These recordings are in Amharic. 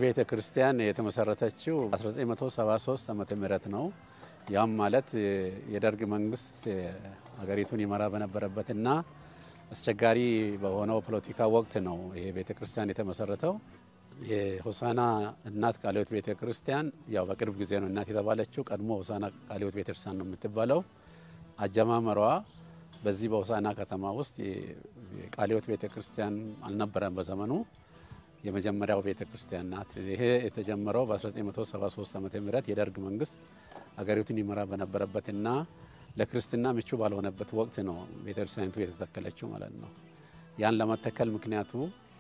ቤተ ክርስቲያን የተመሰረተችው 1973 ዓመተ ምህረት ነው። ያም ማለት የደርግ መንግስት ሀገሪቱን ይመራ በነበረበትና አስቸጋሪ በሆነው ፖለቲካ ወቅት ነው ይሄ ቤተ ክርስቲያን የተመሰረተው። የሆሳና እናት ቃለ ሕይወት ቤተ ክርስቲያን ያው በቅርብ ጊዜ ነው እናት የተባለችው። ቀድሞ ሆሳና ቃለ ሕይወት ቤተ ክርስቲያን ነው የምትባለው። አጀማመሯ በዚህ በሆሳና ከተማ ውስጥ የቃለ ሕይወት ቤተ ክርስቲያን አልነበረም በዘመኑ የመጀመሪያው ቤተ ክርስቲያን ናት። ይሄ የተጀመረው በ1973 ዓ ም የደርግ መንግስት ሀገሪቱን ይመራ በነበረበትና ለክርስትና ምቹ ባልሆነበት ወቅት ነው ቤተ ክርስቲያኒቱ የተተከለችው ማለት ነው። ያን ለመተከል ምክንያቱ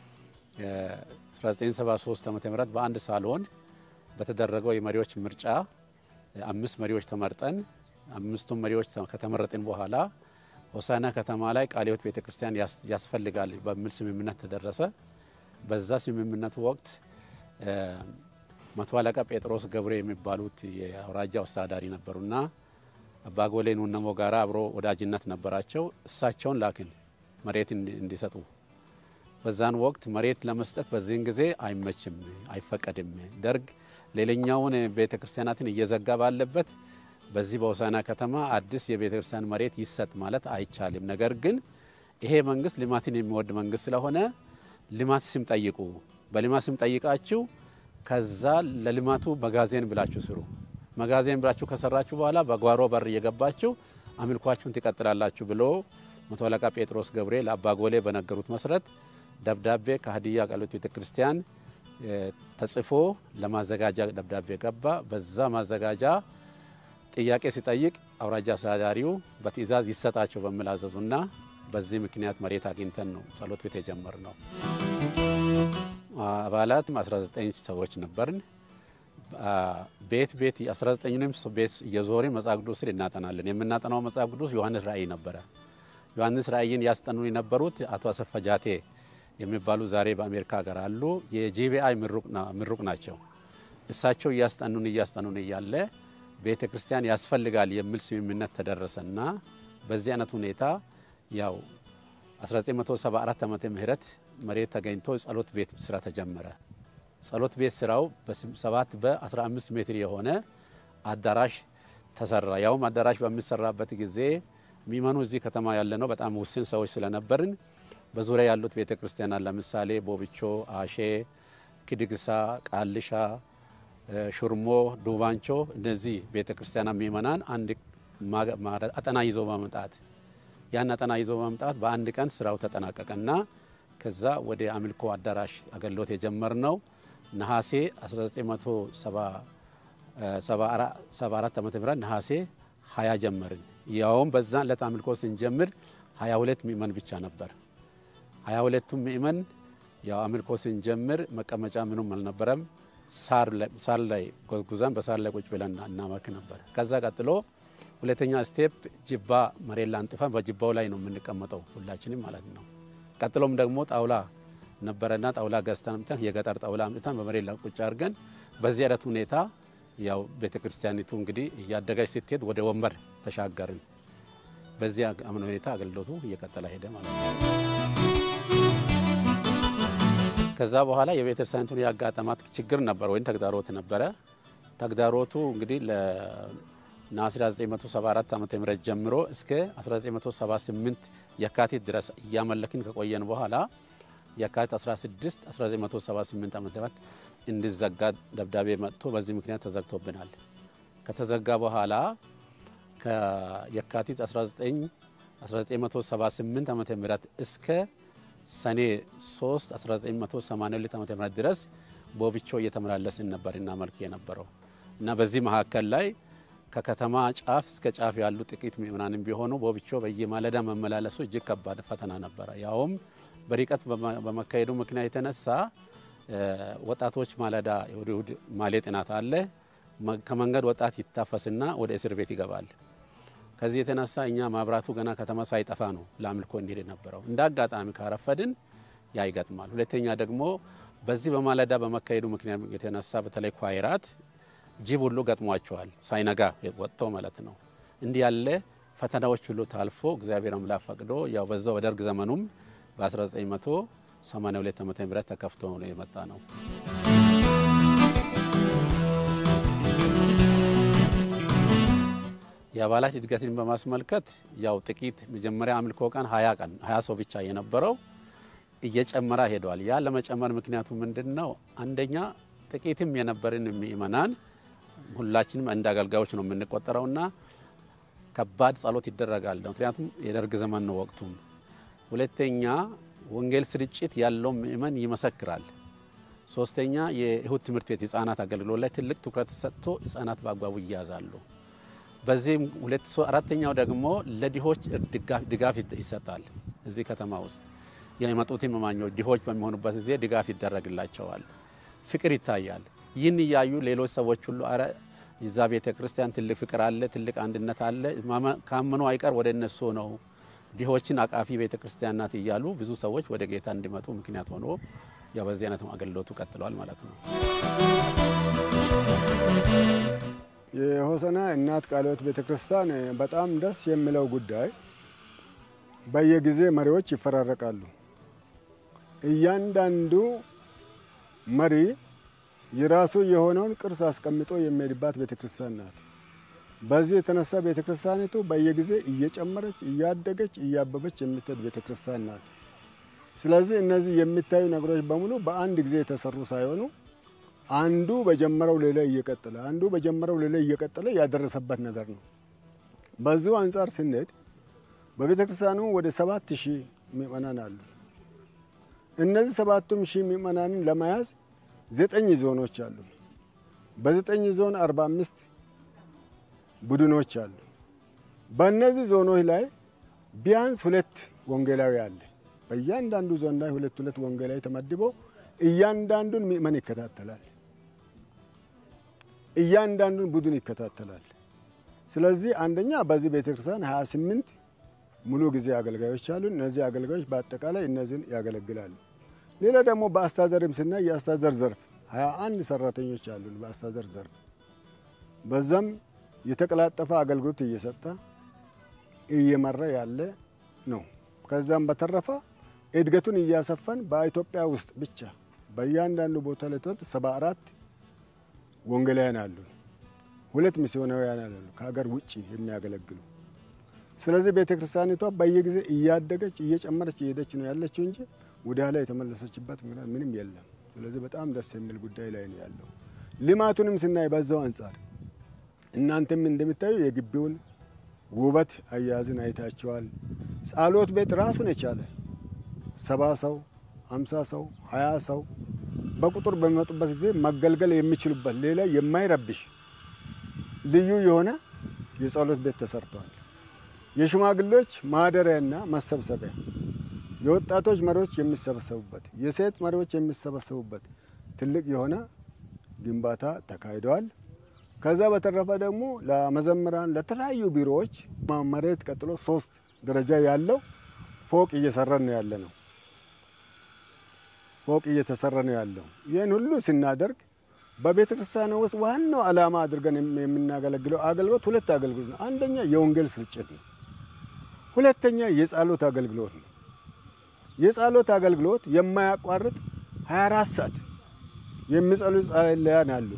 1973 ዓ ም በአንድ ሳሎን በተደረገው የመሪዎች ምርጫ አምስት መሪዎች ተመርጠን አምስቱም መሪዎች ከተመረጥን በኋላ ሆሳና ከተማ ላይ ቃለ ሕይወት ቤተ ክርስቲያን ያስፈልጋል በሚል ስምምነት ተደረሰ። በዛ ስምምነት ወቅት መቶ አለቃ ጴጥሮስ ገብሬ የሚባሉት የአውራጃው አስተዳዳሪ ነበሩና አባጎሌ ኑነሞ ጋራ አብሮ ወዳጅነት ነበራቸው። እሳቸውን ላክን መሬት እንዲሰጡ። በዛን ወቅት መሬት ለመስጠት በዚህን ጊዜ አይመችም፣ አይፈቀድም። ደርግ ሌላኛውን ቤተ ክርስቲያናትን እየዘጋ ባለበት በዚህ በሆሳና ከተማ አዲስ የቤተ ክርስቲያን መሬት ይሰጥ ማለት አይቻልም። ነገር ግን ይሄ መንግስት ልማትን የሚወድ መንግስት ስለሆነ ልማት ስም ጠይቁ። በልማት ስም ጠይቃችሁ ከዛ ለልማቱ መጋዜን ብላችሁ ስሩ። መጋዜን ብላችሁ ከሰራችሁ በኋላ በጓሮ በር እየገባችሁ አምልኳችሁን ትቀጥላላችሁ ብሎ መቶ አለቃ ጴጥሮስ ገብሬ ለአባጎሌ በነገሩት መሰረት ደብዳቤ ከሀዲያ ቃለ ሕይወት ቤተ ክርስቲያን ተጽፎ ለማዘጋጃ ደብዳቤ ገባ። በዛ ማዘጋጃ ጥያቄ ሲጠይቅ አውራጃ አስተዳዳሪው በትዕዛዝ ይሰጣቸው በሚል አዘዙና በዚህ ምክንያት መሬት አግኝተን ነው ጸሎት ቤት የጀመር ነው። አባላት 19 ሰዎች ነበርን። ቤት ቤት 19ንም ቤት እየዞርን መጽሐፍ ቅዱስን እናጠናለን። የምናጠናው መጽሐፍ ቅዱስ ዮሐንስ ራእይ ነበረ። ዮሐንስ ራእይን ያስጠኑ የነበሩት አቶ አሰፋ ጃቴ የሚባሉ ዛሬ በአሜሪካ ሀገር አሉ። የጂቢአይ ምሩቅ ናቸው። እሳቸው እያስጠኑን እያስጠኑን እያለ ቤተ ክርስቲያን ያስፈልጋል የሚል ስምምነት ተደረሰና በዚህ አይነት ሁኔታ ያው 1974 ዓመተ ምህረት መሬት ተገኝቶ ጸሎት ቤት ስራ ተጀመረ። ጸሎት ቤት ስራው በ7 በ15 ሜትር የሆነ አዳራሽ ተሰራ። ያውም አዳራሽ በሚሰራበት ጊዜ ሚመኑ እዚህ ከተማ ያለ ነው በጣም ውስን ሰዎች ስለነበርን በዙሪያ ያሉት ቤተ ክርስቲያናት ለምሳሌ ቦብቾ፣ አሼ፣ ክድግሳ፣ ቃልሻ፣ ሹርሞ፣ ዱባንቾ እነዚህ ቤተ ክርስቲያናት ሚመናን አንድ አጠና ይዞ በመምጣት ያን አጠና ይዞ በመምጣት በአንድ ቀን ስራው ተጠናቀቀና ከዛ ወደ አምልኮ አዳራሽ አገልግሎት የጀመርነው ነሐሴ 1974 ዓ ም ነሐሴ 20 ጀመርን። ያውም በዛ ዕለት አምልኮ ስንጀምር 22 ምእመን ብቻ ነበር። 22ቱም ምእመን ያው አምልኮ ስንጀምር መቀመጫ ምኑም አልነበረም። ሳር ላይ ጎዝጉዘን በሳር ላይ ቁጭ ብለን እናመልክ ነበር። ከዛ ቀጥሎ ሁለተኛ ስቴፕ ጅባ መሬት ላይ አንጥፈን በጅባው ላይ ነው የምንቀመጠው ሁላችንም ማለት ነው። ቀጥሎም ደግሞ ጣውላ ነበረና ጣውላ ገዝተን አምጥተን የገጠር ጣውላ አምጥተን በመሬት ላይ ቁጭ አድርገን በዚህ አይነት ሁኔታ ያው ቤተ ክርስቲያኒቱ እንግዲህ እያደገች ስትሄድ ወደ ወንበር ተሻገርን። በዚህ ሁኔታ አገልግሎቱ እየቀጠለ ሄደ ማለት ነው። ከዛ በኋላ የቤተ ክርስቲያኒቱን ያጋጠማት ችግር ነበር ወይም ተግዳሮት ነበረ። ተግዳሮቱ እንግዲህ ነሐሴ 1974 ዓ ም ጀምሮ እስከ 1978 የካቲት ድረስ እያመለክን ከቆየን በኋላ የካቲት 16 1978 ዓ ም እንዲዘጋ ደብዳቤ መጥቶ በዚህ ምክንያት ተዘግቶብናል። ከተዘጋ በኋላ ከየካቲት 1978 ዓ ም እስከ ሰኔ 3 1982 ዓ ም ድረስ ቦብቾ እየተመላለስን ነበር እናመልክ የነበረው እና በዚህ መካከል ላይ ከከተማ ጫፍ እስከ ጫፍ ያሉ ጥቂት ምእመናንም ቢሆኑ ቦብቾ በየማለዳ መመላለሱ እጅግ ከባድ ፈተና ነበረ። ያውም በርቀት በመካሄዱ ምክንያት የተነሳ ወጣቶች ማለዳ እሁድ እሁድ ማሌ ጥናት አለ። ከመንገድ ወጣት ይታፈስና ወደ እስር ቤት ይገባል። ከዚህ የተነሳ እኛ ማብራቱ ገና ከተማ ሳይጠፋ ነው ለአምልኮ እንሄድ የነበረው። እንደ አጋጣሚ ካረፈድን ያ ይገጥማል። ሁለተኛ ደግሞ በዚህ በማለዳ በመካሄዱ ምክንያት የተነሳ በተለይ ኳይራት ጅብ ሁሉ ገጥሟቸዋል፣ ሳይነጋ ወጥቶ ማለት ነው። እንዲህ ያለ ፈተናዎች ሁሉ ታልፎ እግዚአብሔር አምላክ ፈቅዶ ያው በዛው በደርግ ዘመኑም በ1982 ዓ ም ተከፍቶ ነው የመጣ ነው። የአባላት እድገትን በማስመልከት ያው ጥቂት መጀመሪያ አምልኮ ቀን ሀያ ቀን ሀያ ሰው ብቻ የነበረው እየጨመረ ሄዷል። ያ ለመጨመር ምክንያቱ ምንድን ነው? አንደኛ ጥቂትም የነበርን ምእመናን ሁላችንም እንደ አገልጋዮች ነው የምንቆጠረውና ከባድ ጸሎት ይደረጋል። ምክንያቱም የደርግ ዘመን ነው ወቅቱም። ሁለተኛ ወንጌል ስርጭት ያለው ምእመን ይመሰክራል። ሶስተኛ የእሁድ ትምህርት ቤት ህጻናት አገልግሎት ላይ ትልቅ ትኩረት ሰጥቶ ህጻናት በአግባቡ ይያዛሉ። በዚህም ሁለት አራተኛው ደግሞ ለድሆች ድጋፍ ይሰጣል። እዚህ ከተማ ውስጥ የመጡት እማኞች ድሆች በሚሆኑበት ጊዜ ድጋፍ ይደረግላቸዋል። ፍቅር ይታያል። ይህን እያዩ ሌሎች ሰዎች ሁሉ አረ እዛ ቤተ ክርስቲያን ትልቅ ፍቅር አለ፣ ትልቅ አንድነት አለ፣ ካመኑ አይቀር ወደ እነሱ ነው ድሆችን አቃፊ ቤተ ክርስቲያን ናት እያሉ ብዙ ሰዎች ወደ ጌታ እንዲመጡ ምክንያት ሆኖ ያው በዚህ አይነት አገልግሎቱ ቀጥለዋል ማለት ነው። የሆሰና እናት ቃለ ሕይወት ቤተ ክርስቲያን በጣም ደስ የሚለው ጉዳይ በየጊዜ መሪዎች ይፈራረቃሉ። እያንዳንዱ መሪ የራሱ የሆነውን ቅርስ አስቀምጦ የሚሄድባት ቤተ ክርስቲያን ናት። በዚህ የተነሳ ቤተ ክርስቲያኒቱ በየጊዜ እየጨመረች እያደገች እያበበች የምትሄድ ቤተ ክርስቲያን ናት። ስለዚህ እነዚህ የሚታዩ ነገሮች በሙሉ በአንድ ጊዜ የተሰሩ ሳይሆኑ አንዱ በጀመረው ሌላ እየቀጠለ አንዱ በጀመረው ሌላ እየቀጠለ ያደረሰበት ነገር ነው። በዚሁ አንጻር ስንሄድ በቤተ ክርስቲያኑ ወደ ሰባት ሺህ ምእመናን አሉ። እነዚህ ሰባቱም ሺህ ምእመናንን ለመያዝ ዘጠኝ ዞኖች አሉ። በዘጠኝ ዞን አርባ አምስት ቡድኖች አሉ። በእነዚህ ዞኖች ላይ ቢያንስ ሁለት ወንጌላዊ አለ። በእያንዳንዱ ዞን ላይ ሁለት ሁለት ወንጌላዊ ተመድቦ እያንዳንዱን ምእመን ይከታተላል። እያንዳንዱን ቡድን ይከታተላል። ስለዚህ አንደኛ በዚህ ቤተክርስቲያን 28 ሙሉ ጊዜ አገልጋዮች አሉ። እነዚህ አገልጋዮች በአጠቃላይ እነዚህን ያገለግላሉ። ሌላ ደግሞ በአስተዳደርም ስናይ የአስተዳደር ዘርፍ 21 ሰራተኞች አሉን። በአስተዳደር ዘርፍ በዛም የተቀላጠፈ አገልግሎት እየሰጠ እየመራ ያለ ነው። ከዛም በተረፈ እድገቱን እያሰፋን በኢትዮጵያ ውስጥ ብቻ በእያንዳንዱ ቦታ ላይ ሰባ አራት ወንጌላውያን አሉ። ሁለት ሚስዮናውያን አሉ ከሀገር ውጭ የሚያገለግሉ። ስለዚህ ቤተ ክርስቲያኒቷ በየጊዜ እያደገች እየጨመረች እየሄደች ነው ያለችው እንጂ ወደ ኋላ የተመለሰችበት ምንም የለም። ስለዚህ በጣም ደስ የሚል ጉዳይ ላይ ነው ያለው። ልማቱንም ስናይ በዛው አንጻር እናንተም እንደምታዩ የግቢውን ውበት አያያዝን አይታቸዋል። ጸሎት ቤት ራሱን የቻለ ሰባ ሰው አምሳ ሰው ሀያ ሰው በቁጥር በሚመጡበት ጊዜ መገልገል የሚችሉበት ሌላ የማይረብሽ ልዩ የሆነ የጸሎት ቤት ተሰርተዋል። የሽማግሌዎች ማደሪያና መሰብሰቢያ፣ የወጣቶች መሪዎች የሚሰበሰቡበት፣ የሴት መሪዎች የሚሰበሰቡበት ትልቅ የሆነ ግንባታ ተካሂደዋል። ከዛ በተረፈ ደግሞ ለመዘምራን ለተለያዩ ቢሮዎች መሬት ቀጥሎ ሶስት ደረጃ ያለው ፎቅ እየሰራን ነው ያለ ነው። ፎቅ እየተሰራ ነው ያለው። ይህን ሁሉ ስናደርግ በቤተ ክርስቲያን ውስጥ ዋናው ዓላማ አድርገን የምናገለግለው አገልግሎት ሁለት አገልግሎት ነው። አንደኛ የወንጌል ስርጭት ነው። ሁለተኛ የጸሎት አገልግሎት ነው። የጸሎት አገልግሎት የማያቋርጥ 24 ሰዓት የሚጸሉ ጸለያን አሉ።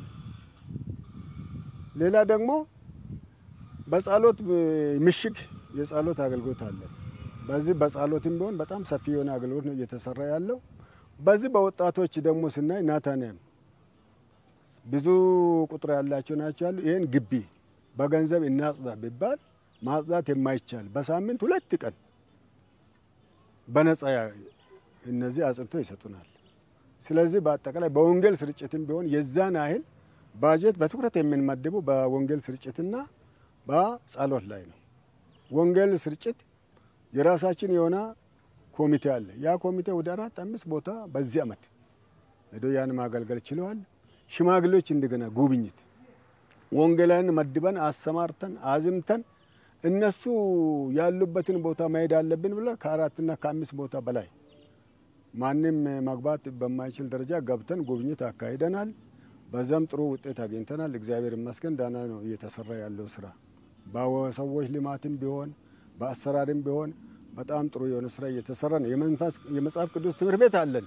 ሌላ ደግሞ በጸሎት ምሽግ የጸሎት አገልግሎት አለ። በዚህ በጸሎትም ቢሆን በጣም ሰፊ የሆነ አገልግሎት ነው እየተሰራ ያለው። በዚህ በወጣቶች ደግሞ ስናይ ናታንያም ብዙ ቁጥር ያላቸው ናቸው ያሉ። ይህን ግቢ በገንዘብ እናጽዳ ቢባል ማጽዳት የማይቻል በሳምንት ሁለት ቀን በነጻ እነዚህ አጽድተው ይሰጡናል። ስለዚህ በአጠቃላይ በወንጌል ስርጭትም ቢሆን የዛን ያህል ባጀት በትኩረት የምንመድበው በወንጌል ስርጭትና በጸሎት ላይ ነው። ወንጌል ስርጭት የራሳችን የሆነ ኮሚቴ አለ። ያ ኮሚቴ ወደ አራት አምስት ቦታ በዚህ ዓመት ሄዶ ያን ማገልገል ችለዋል። ሽማግሌዎች እንደገና ጉብኝት ወንጌላን መድበን አሰማርተን አዝምተን እነሱ ያሉበትን ቦታ መሄድ አለብን ብለ ከአራትና ከአምስት ቦታ በላይ ማንም መግባት በማይችል ደረጃ ገብተን ጉብኝት አካሂደናል። በዛም ጥሩ ውጤት አግኝተናል። እግዚአብሔር ይመስገን ዳና ነው እየተሰራ ያለው ስራ በሰዎች ልማትም ቢሆን በአሰራርም ቢሆን በጣም ጥሩ የሆነ ስራ እየተሰራ ነው። የመጽሐፍ ቅዱስ ትምህርት ቤት አለን።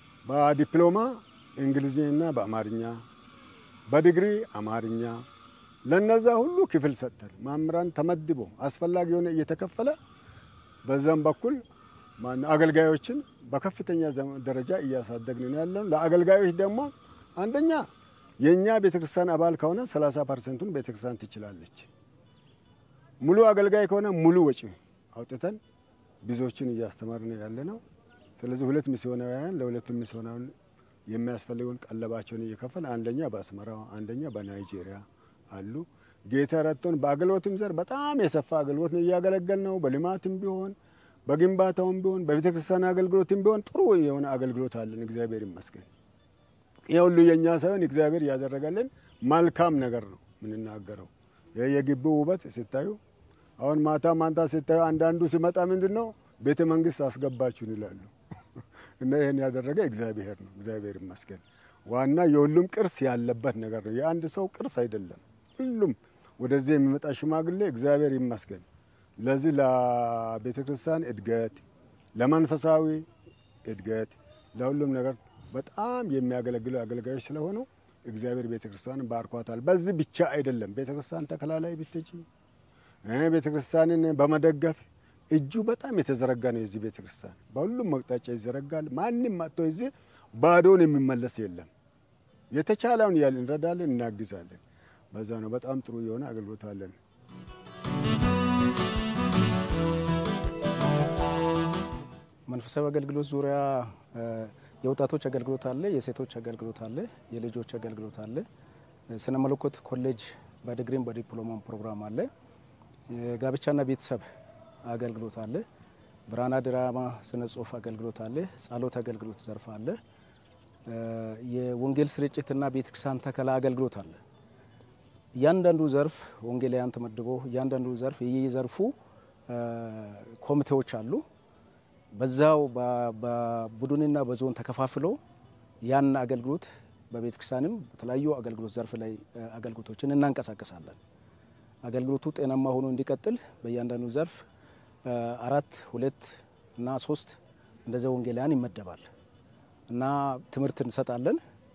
በዲፕሎማ እንግሊዝኛና በአማርኛ፣ በዲግሪ አማርኛ፣ ለነዛ ሁሉ ክፍል ሰጥተን መምህራን ተመድቦ አስፈላጊ የሆነ እየተከፈለ በዛም በኩል አገልጋዮችን በከፍተኛ ደረጃ እያሳደግን ነው ያለን። ለአገልጋዮች ደግሞ አንደኛ የእኛ ቤተክርስቲያን አባል ከሆነ 30 ፐርሰንቱን ቤተክርስቲያን ትችላለች። ሙሉ አገልጋይ ከሆነ ሙሉ ወጪ አውጥተን ብዙዎችን እያስተማርን ያለ ነው። ስለዚህ ሁለት ሚስዮናውያን ለሁለቱም ሚስዮናውያን የሚያስፈልገውን ቀለባቸውን እየከፈል አንደኛ በአስመራ አንደኛ በናይጄሪያ አሉ። ጌታ ረድቶን በአገልግሎትም ዘር በጣም የሰፋ አገልግሎት ነው እያገለገል ነው። በልማትም ቢሆን በግንባታውም ቢሆን በቤተ ክርስቲያን አገልግሎትም ቢሆን ጥሩ የሆነ አገልግሎት አለን። እግዚአብሔር ይመስገን። ይህ ሁሉ የእኛ ሳይሆን እግዚአብሔር እያደረገልን መልካም ነገር ነው የምንናገረው። ይህ የግቢው ውበት ሲታዩ አሁን ማታ ማንታ ሲታዩ አንዳንዱ ሲመጣ ምንድን ነው ቤተ መንግስት አስገባችሁን ይላሉ። እና ይህን ያደረገ እግዚአብሔር ነው። እግዚአብሔር ይመስገን። ዋና የሁሉም ቅርስ ያለበት ነገር ነው። የአንድ ሰው ቅርስ አይደለም። ሁሉም ወደዚህ የሚመጣ ሽማግሌ እግዚአብሔር ይመስገን። ለዚህ ለቤተ ክርስቲያን እድገት፣ ለመንፈሳዊ እድገት፣ ለሁሉም ነገር በጣም የሚያገለግሉ አገልጋዮች ስለሆኑ እግዚአብሔር ቤተ ክርስቲያንን ባርኳታል። በዚህ ብቻ አይደለም። ቤተ ክርስቲያን ተከላ ላይ ብትጂ ቤተ ክርስቲያንን በመደገፍ እጁ በጣም የተዘረጋ ነው። የዚህ ቤተ ክርስቲያን በሁሉም አቅጣጫ ይዘረጋል። ማንም መጥቶ እዚህ ባዶን የሚመለስ የለም። የተቻለውን ያህል እንረዳለን፣ እናግዛለን። በዛ ነው በጣም ጥሩ የሆነ አገልግሎት አለን። መንፈሳዊ አገልግሎት ዙሪያ የወጣቶች አገልግሎት አለ፣ የሴቶች አገልግሎት አለ፣ የልጆች አገልግሎት አለ። ስነ መለኮት ኮሌጅ በዲግሪም በዲፕሎማም ፕሮግራም አለ። የጋብቻና ቤተሰብ አገልግሎት አለ። ብራና ድራማ ስነ ጽሁፍ አገልግሎት አለ። ጸሎት አገልግሎት ዘርፍ አለ። የወንጌል ስርጭትና ቤተክርስቲያን ተከላ አገልግሎት አለ። እያንዳንዱ ዘርፍ ወንጌላውያን ተመድቦ እያንዳንዱ ዘርፍ የየዘርፉ ኮሚቴዎች አሉ። በዛው በቡድንና በዞን ተከፋፍሎ ያን አገልግሎት በቤተክርስቲያንም በተለያዩ አገልግሎት ዘርፍ ላይ አገልግሎቶችን እናንቀሳቀሳለን። አገልግሎቱ ጤናማ ሆኖ እንዲቀጥል በእያንዳንዱ ዘርፍ አራት ሁለት እና ሶስት እንደዚያ ወንጌላውያን ይመደባል እና ትምህርት እንሰጣለን።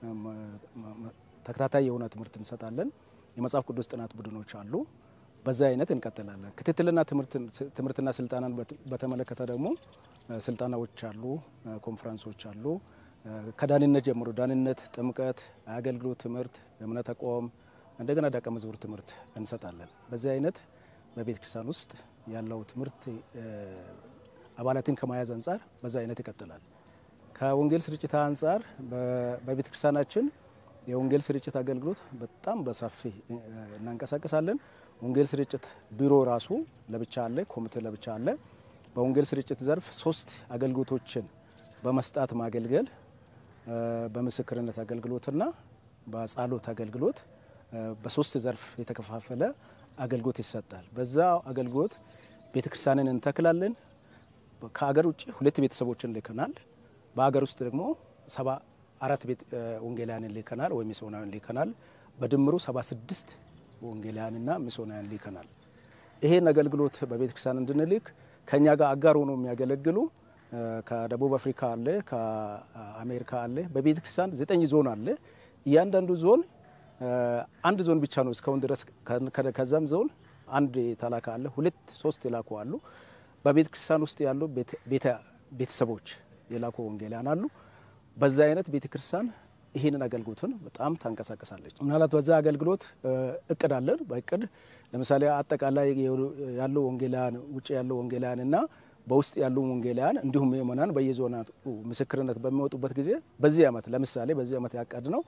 ተከታታይ የሆነ ትምህርት እንሰጣለን። የመጽሐፍ ቅዱስ ጥናት ቡድኖች አሉ። በዛ አይነት እንቀጥላለን። ክትትልና ትምህርትና ስልጠናን በተመለከተ ደግሞ ስልጠናዎች አሉ፣ ኮንፈረንሶች አሉ። ከዳንነት ጀምሮ ዳንነት፣ ጥምቀት፣ አገልግሎት ትምህርት፣ እምነት ተቋም እንደገና ደቀ መዝሙር ትምህርት እንሰጣለን። በዚህ አይነት በቤተ ክርስቲያን ውስጥ ያለው ትምህርት አባላትን ከመያዝ አንጻር በዛ አይነት ይቀጥላል። ከወንጌል ስርጭት አንጻር በቤተ ክርስቲያናችን የወንጌል ስርጭት አገልግሎት በጣም በሰፊ እናንቀሳቀሳለን። ወንጌል ስርጭት ቢሮ ራሱ ለብቻ አለ፣ ኮሚቴ ለብቻ አለ። በወንጌል ስርጭት ዘርፍ ሶስት አገልግሎቶችን በመስጣት ማገልገል በምስክርነት አገልግሎትና በጸሎት አገልግሎት በሶስት ዘርፍ የተከፋፈለ አገልግሎት ይሰጣል። በዛ አገልግሎት ቤተክርስቲያንን እንተክላለን። ከሀገር ውጭ ሁለት ቤተሰቦችን ልከናል። በሀገር ውስጥ ደግሞ ሰባ አራት ወንጌላውያንን ልከናል ወይም ሚስዮናውያን ልከናል። በድምሩ ሰባ ስድስት ወንጌላውያንና ሚስዮናውያን ልከናል። ይሄን አገልግሎት በቤተክርስቲያን እንድንልክ ከእኛ ጋር አጋር ሆኖ የሚያገለግሉ ከደቡብ አፍሪካ አለ፣ ከአሜሪካ አለ። በቤተ ክርስቲያን ዘጠኝ ዞን አለ። እያንዳንዱ ዞን አንድ ዞን ብቻ ነው እስካሁን ድረስ። ከዛም ዞን አንድ የተላከ አለ፣ ሁለት ሶስት የላኩ አሉ። በቤተ ክርስቲያን ውስጥ ያሉ ቤተሰቦች የላኩ ወንጌላውያን አሉ። በዛ አይነት ቤተ ክርስቲያን ይህንን አገልግሎትን በጣም ታንቀሳቀሳለች። ምናልባት በዛ አገልግሎት እቅድ አለን። በእቅድ ለምሳሌ አጠቃላይ ያሉ ወንጌላውያን ውጭ ያሉ ወንጌላውያን እና በውስጥ ያሉ ወንጌላውያን እንዲሁም ምእመናን በየዞናቱ ምስክርነት በሚወጡበት ጊዜ በዚህ ዓመት ለምሳሌ በዚህ ዓመት ያቀድ ነው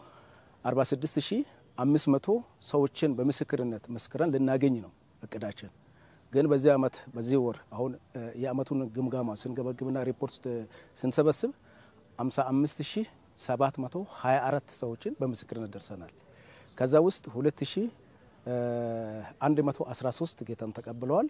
46500 ሰዎችን በምስክርነት መስክረን ልናገኝ ነው እቅዳችን። ግን በዚህ ዓመት በዚህ ወር አሁን የዓመቱን ግምጋማ ስንገመግምና ሪፖርት ስንሰበስብ 55724 ሰዎችን በምስክርነት ደርሰናል። ከዛ ውስጥ 2113 ጌታን ተቀብለዋል።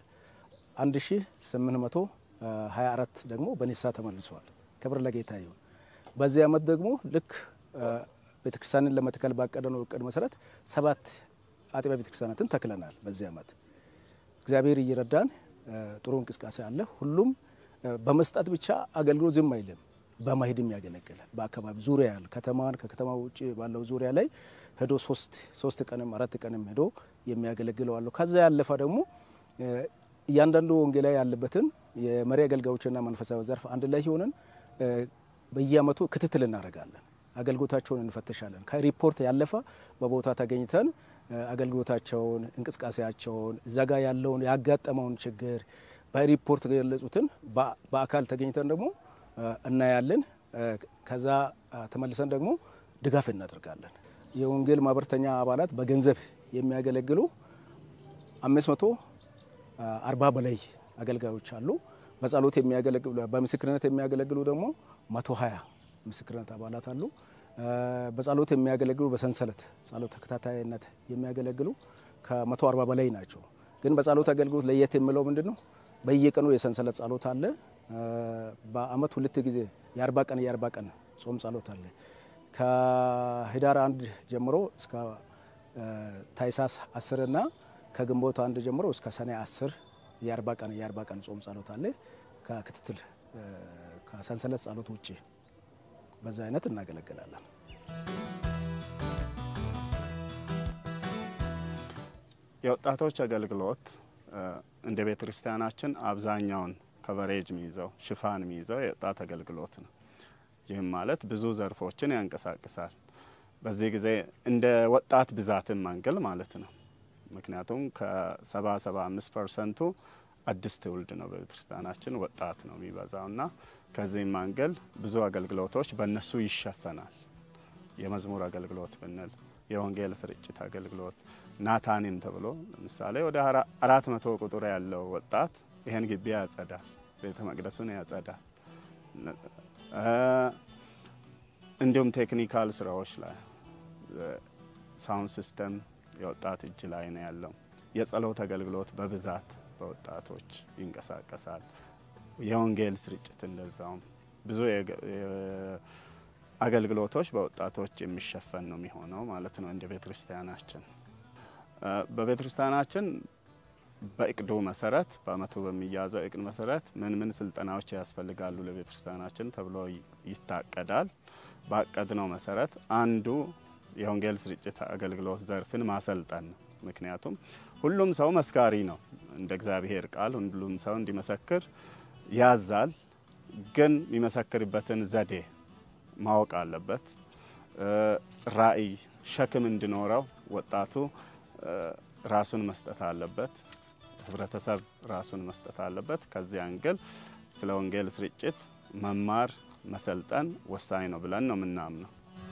1824 ደግሞ በንሳ ተመልሰዋል። ክብር ለጌታ ይሁን። በዚህ ዓመት ደግሞ ልክ ቤተክርስቲያንን ለመትከል ባቀደነው እቅድ መሰረት ሰባት አጥቢያ ቤተክርስቲያናትን ተክለናል። በዚህ ዓመት እግዚአብሔር እየረዳን ጥሩ እንቅስቃሴ አለ። ሁሉም በመስጠት ብቻ አገልግሎት ዝም አይልም። በመሄድም ያገለግል በአካባቢ ዙሪያ ያለ ከተማን ከከተማ ውጭ ባለው ዙሪያ ላይ ሄዶ ሶስት ሶስት ቀንም አራት ቀንም ሄዶ የሚያገለግለው አለው። ከዛ ያለፈ ደግሞ እያንዳንዱ ወንጌላዊ ያለበትን የመሪ አገልጋዮችና መንፈሳዊ ዘርፍ አንድ ላይ ሆነን በየአመቱ ክትትል እናደርጋለን። አገልግሎታቸውን እንፈትሻለን። ከሪፖርት ያለፈ በቦታ ተገኝተን አገልግሎታቸውን፣ እንቅስቃሴያቸውን እዛ ጋር ያለውን ያጋጠመውን ችግር በሪፖርት የገለጹትን በአካል ተገኝተን ደግሞ እናያለን። ከዛ ተመልሰን ደግሞ ድጋፍ እናደርጋለን። የወንጌል ማህበርተኛ አባላት በገንዘብ የሚያገለግሉ አምስት መቶ አርባ በላይ አገልጋዮች አሉ። በጸሎት የሚያገለግሉ በምስክርነት የሚያገለግሉ ደግሞ መቶ ሀያ ምስክርነት አባላት አሉ። በጸሎት የሚያገለግሉ በሰንሰለት ጸሎት ተከታታይነት የሚያገለግሉ ከመቶ አርባ በላይ ናቸው። ግን በጸሎት አገልግሎት ለየት የሚለው ምንድን ነው? በየቀኑ የሰንሰለት ጸሎት አለ። በአመት ሁለት ጊዜ የአርባ ቀን የአርባ ቀን ጾም ጸሎት አለ። ከህዳር አንድ ጀምሮ እስከ ታይሳስ አስርና ከግንቦት አንድ ጀምሮ እስከ ሰኔ አስር የአርባ ቀን የአርባ ቀን ጾም ጸሎት አለ። ከክትትል ከሰንሰለት ጸሎት ውጭ በዛ አይነት እናገለግላለን። የወጣቶች አገልግሎት እንደ ቤተ ክርስቲያናችን አብዛኛውን ከቨሬጅ የሚይዘው ሽፋን የሚይዘው የወጣት አገልግሎት ነው። ይህም ማለት ብዙ ዘርፎችን ያንቀሳቅሳል። በዚህ ጊዜ እንደ ወጣት ብዛትን ማንገል ማለት ነው። ምክንያቱም ከሰባ ሰባ አምስት ፐርሰንቱ አዲስ ትውልድ ነው በቤተ ክርስቲያናችን ወጣት ነው የሚበዛው እና ከዚህም ማንገል ብዙ አገልግሎቶች በእነሱ ይሸፈናል። የመዝሙር አገልግሎት ብንል፣ የወንጌል ስርጭት አገልግሎት ናታኒም ተብሎ ለምሳሌ ወደ አራት መቶ ቁጥር ያለው ወጣት ይህን ግቢ ያጸዳል፣ ቤተ መቅደሱን ያጸዳል። እንዲሁም ቴክኒካል ስራዎች ላይ ሳውንድ ሲስተም የወጣት እጅ ላይ ነው ያለው። የጸሎት አገልግሎት በብዛት በወጣቶች ይንቀሳቀሳል። የወንጌል ስርጭት እንደዛውም ብዙ አገልግሎቶች በወጣቶች የሚሸፈን ነው የሚሆነው ማለት ነው። እንደ ቤተ ክርስቲያናችን በቤተ ክርስቲያናችን በእቅዱ መሰረት በአመቱ በሚያዘው እቅድ መሰረት ምን ምን ስልጠናዎች ያስፈልጋሉ ለቤተ ክርስቲያናችን ተብሎ ይታቀዳል። ባቀድነው መሰረት አንዱ የወንጌል ስርጭት አገልግሎት ዘርፍን ማሰልጠን ነው። ምክንያቱም ሁሉም ሰው መስካሪ ነው። እንደ እግዚአብሔር ቃል ሁሉም ሰው እንዲመሰክር ያዛል። ግን የሚመሰክርበትን ዘዴ ማወቅ አለበት። ራዕይ፣ ሸክም እንዲኖረው ወጣቱ ራሱን መስጠት አለበት። ህብረተሰብ ራሱን መስጠት አለበት። ከዚህ አንግል ስለ ወንጌል ስርጭት መማር መሰልጠን ወሳኝ ነው ብለን ነው የምናምነው።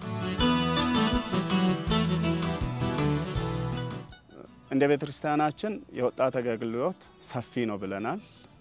እንደ ቤተ ክርስቲያናችን የወጣት አገልግሎት ሰፊ ነው ብለናል።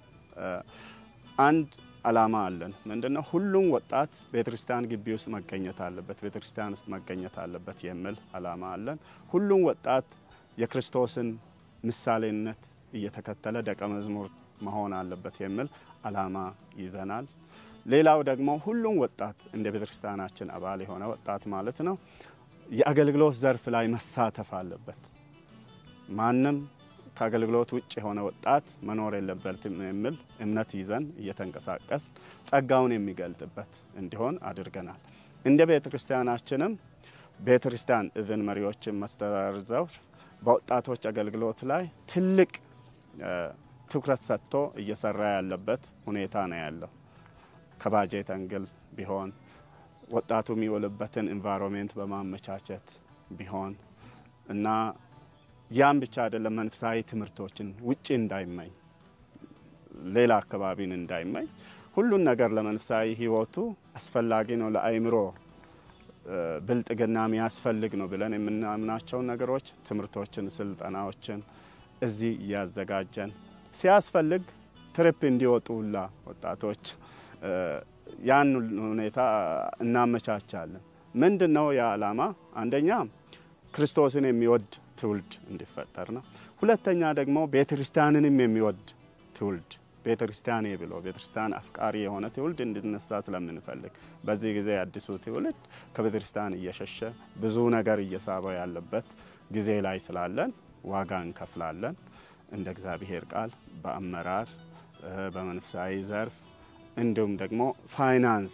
አንድ አላማ አለን። ምንድነው? ሁሉም ወጣት ቤተ ክርስቲያን ግቢ ውስጥ መገኘት አለበት፣ ቤተ ክርስቲያን ውስጥ መገኘት አለበት የሚል አላማ አለን። ሁሉም ወጣት የክርስቶስን ምሳሌነት እየተከተለ ደቀ መዝሙር መሆን አለበት የሚል አላማ ይዘናል። ሌላው ደግሞ ሁሉም ወጣት እንደ ቤተ ክርስቲያናችን አባል የሆነ ወጣት ማለት ነው የአገልግሎት ዘርፍ ላይ መሳተፍ አለበት። ማንም ከአገልግሎት ውጭ የሆነ ወጣት መኖር የለበትም የሚል እምነት ይዘን እየተንቀሳቀስ ጸጋውን የሚገልጥበት እንዲሆን አድርገናል። እንደ ቤተ ክርስቲያናችንም ቤተ ክርስቲያን እብን መሪዎችን መስተዳድር ዘርፍ በወጣቶች አገልግሎት ላይ ትልቅ ትኩረት ሰጥቶ እየሰራ ያለበት ሁኔታ ነው ያለው። ከባጀት አንግል ቢሆን ወጣቱ የሚውልበትን ኢንቫይሮንሜንት በማመቻቸት ቢሆን እና ያም ብቻ አይደለም፣ መንፈሳዊ ትምህርቶችን ውጭ እንዳይመኝ ሌላ አካባቢን እንዳይመኝ ሁሉን ነገር ለመንፈሳዊ ሕይወቱ አስፈላጊ ነው ለአእምሮ ብልጥግና የሚያስፈልግ ነው ብለን የምናምናቸውን ነገሮች ትምህርቶችን፣ ስልጠናዎችን እዚህ እያዘጋጀን ሲያስፈልግ ትሪፕ እንዲወጡ ሁላ ወጣቶች ያን ሁኔታ እናመቻቻለን። ምንድን ነው ያ ዓላማ? አንደኛ ክርስቶስን የሚወድ ትውልድ እንዲፈጠር ነው። ሁለተኛ ደግሞ ቤተ ክርስቲያንንም የሚወድ ትውልድ ቤተ ክርስቲያኔ ብሎ ቤተ ክርስቲያን አፍቃሪ የሆነ ትውልድ እንዲነሳ ስለምንፈልግ በዚህ ጊዜ አዲሱ ትውልድ ከቤተ ክርስቲያን እየሸሸ ብዙ ነገር እየሳበው ያለበት ጊዜ ላይ ስላለን ዋጋ እንከፍላለን። እንደ እግዚአብሔር ቃል በአመራር በመንፈሳዊ ዘርፍ እንዲሁም ደግሞ ፋይናንስ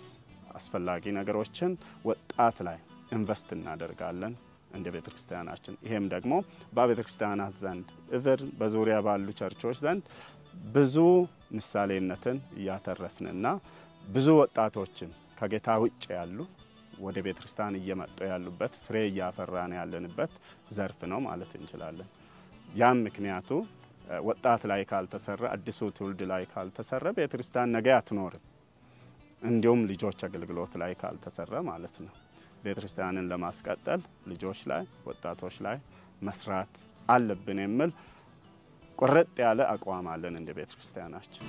አስፈላጊ ነገሮችን ወጣት ላይ ኢንቨስት እናደርጋለን እንደ ቤተ ክርስቲያናችን። ይሄም ደግሞ በቤተ ክርስቲያናት ዘንድ እብር በዙሪያ ባሉ ቸርቾች ዘንድ ብዙ ምሳሌነትን እያተረፍንና ብዙ ወጣቶችን ከጌታ ውጭ ያሉ ወደ ቤተ ክርስቲያን እየመጡ ያሉበት ፍሬ እያፈራን ያለንበት ዘርፍ ነው ማለት እንችላለን። ያም ምክንያቱ ወጣት ላይ ካልተሰራ፣ አዲሱ ትውልድ ላይ ካልተሰራ ቤተ ክርስቲያን ነገ አትኖርም። እንዲሁም ልጆች አገልግሎት ላይ ካልተሰራ ማለት ነው። ቤተ ክርስቲያንን ለማስቀጠል ልጆች ላይ ወጣቶች ላይ መስራት አለብን የሚል ቁርጥ ያለ አቋም አለን እንደ ቤተ ክርስቲያናችን።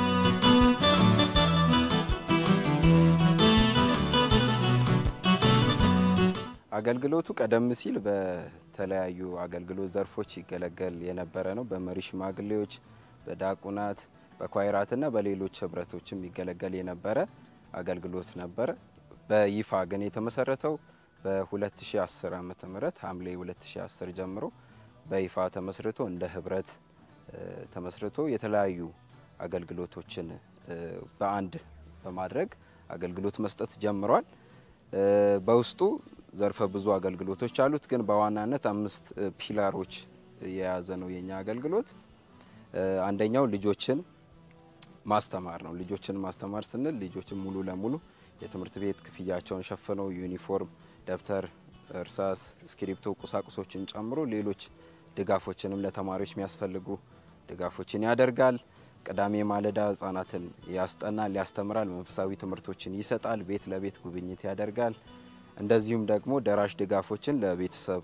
አገልግሎቱ ቀደም ሲል በተለያዩ አገልግሎት ዘርፎች ይገለገል የነበረ ነው። በመሪ ሽማግሌዎች፣ በዲያቆናት፣ በኳይራትና በሌሎች ህብረቶችም ይገለገል የነበረ አገልግሎት ነበረ። በይፋ ግን የተመሰረተው በ2010 ዓ ም ሐምሌ 2010 ጀምሮ በይፋ ተመስርቶ እንደ ህብረት ተመስርቶ የተለያዩ አገልግሎቶችን በአንድ በማድረግ አገልግሎት መስጠት ጀምሯል። በውስጡ ዘርፈ ብዙ አገልግሎቶች አሉት። ግን በዋናነት አምስት ፒላሮች የያዘ ነው የኛ አገልግሎት። አንደኛው ልጆችን ማስተማር ነው። ልጆችን ማስተማር ስንል ልጆችን ሙሉ ለሙሉ የትምህርት ቤት ክፍያቸውን ሸፍነው ዩኒፎርም፣ ደብተር፣ እርሳስ፣ እስክሪብቶ ቁሳቁሶችን ጨምሮ ሌሎች ድጋፎችንም ለተማሪዎች የሚያስፈልጉ ድጋፎችን ያደርጋል። ቅዳሜ ማለዳ ህጻናትን ያስጠናል፣ ያስተምራል፣ መንፈሳዊ ትምህርቶችን ይሰጣል፣ ቤት ለቤት ጉብኝት ያደርጋል። እንደዚሁም ደግሞ ደራሽ ድጋፎችን ለቤተሰብ